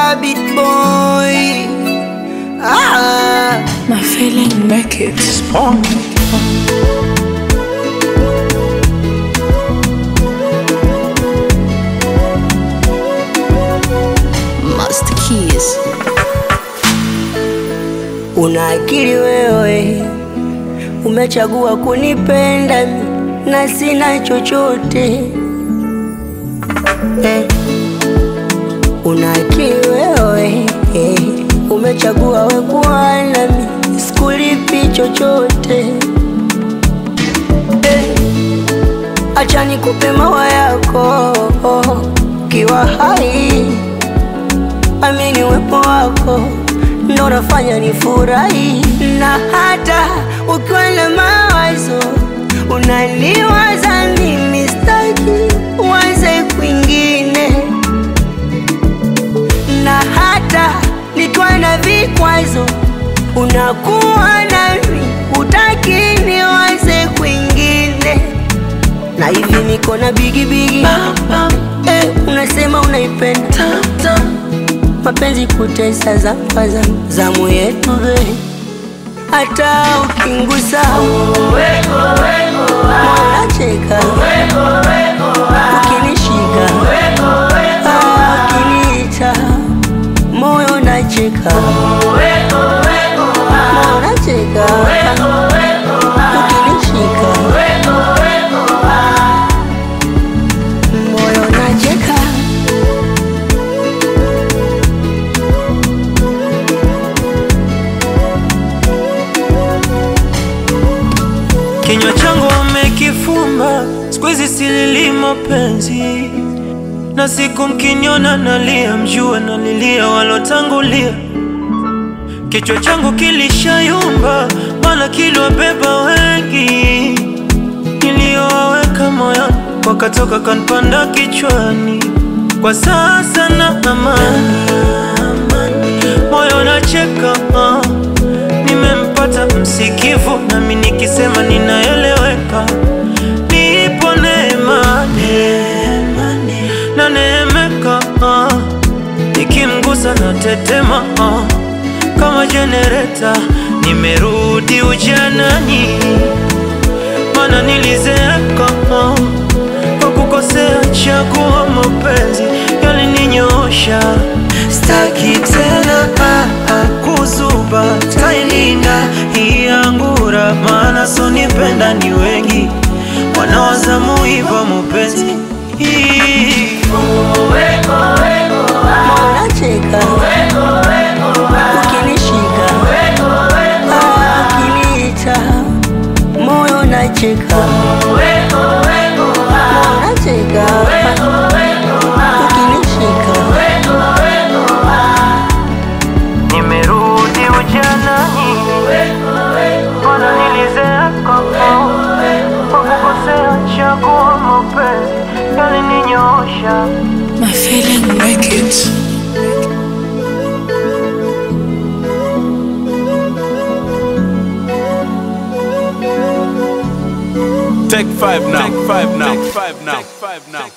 Rabbit boy. Ah. My feeling make it spawn. Master Keys. Una akili wewe, umechagua kunipenda mi, na sina chochote eh. Una akili wewe eh, umechagua we kuwa nami, sikulipi chochote eh. Acha nikupe mawa yako kiwa hai, amini uwepo wako ndo unafanya nifurahi, na hata ukiwa na mawazo unaniwaza mimi, staki uanze kwingine, na hata nikiwa na vikwazo unakuwa nami, utaki niwaze kwingine, na hivi niko na bigibigi eh, unasema unaipenda mapenzi kutesa za kwanza zamu yetu be hata ukingusa mwanacheka ukinishika ah, ukiniita moyo nacheka moyo nacheka ukinishika moyo nacheka Kinywa changu wamekifumba, siku hizi silili mapenzi, na siku mkiniona nalia, mjue nalilia walotangulia. Kichwa changu kilishayumba, maana kiliwabeba wengi, niliyowaweka moyoni wakatoka kanipanda kichwani. Kwa sasa na amani, moyo nacheka ah. Nimempata msikivu, nami nikisema ninaeleweka. Nipo neema na neemeka, ah. nikimgusa na tetema ah. kama jenereta. Nimerudi ujanani, mana nilizeeka ah. kwa kukosea chagua mapenzi yalininyoosha. Staki tena ah, ah, kuzuba, tailinda hii angura, maana sonipenda ni wengi wanawazamu hivyo mapenzi hii Unacheka ukinishika, ah, ukiniita moyo nacheka, moyo nacheka ukinishika, nimerudi ujanani, mana nilizeeka kwa kukosea chagua mapenzi yalininyoosha. My feeling make it. Take five now. Take five now. Take five now. Take five now.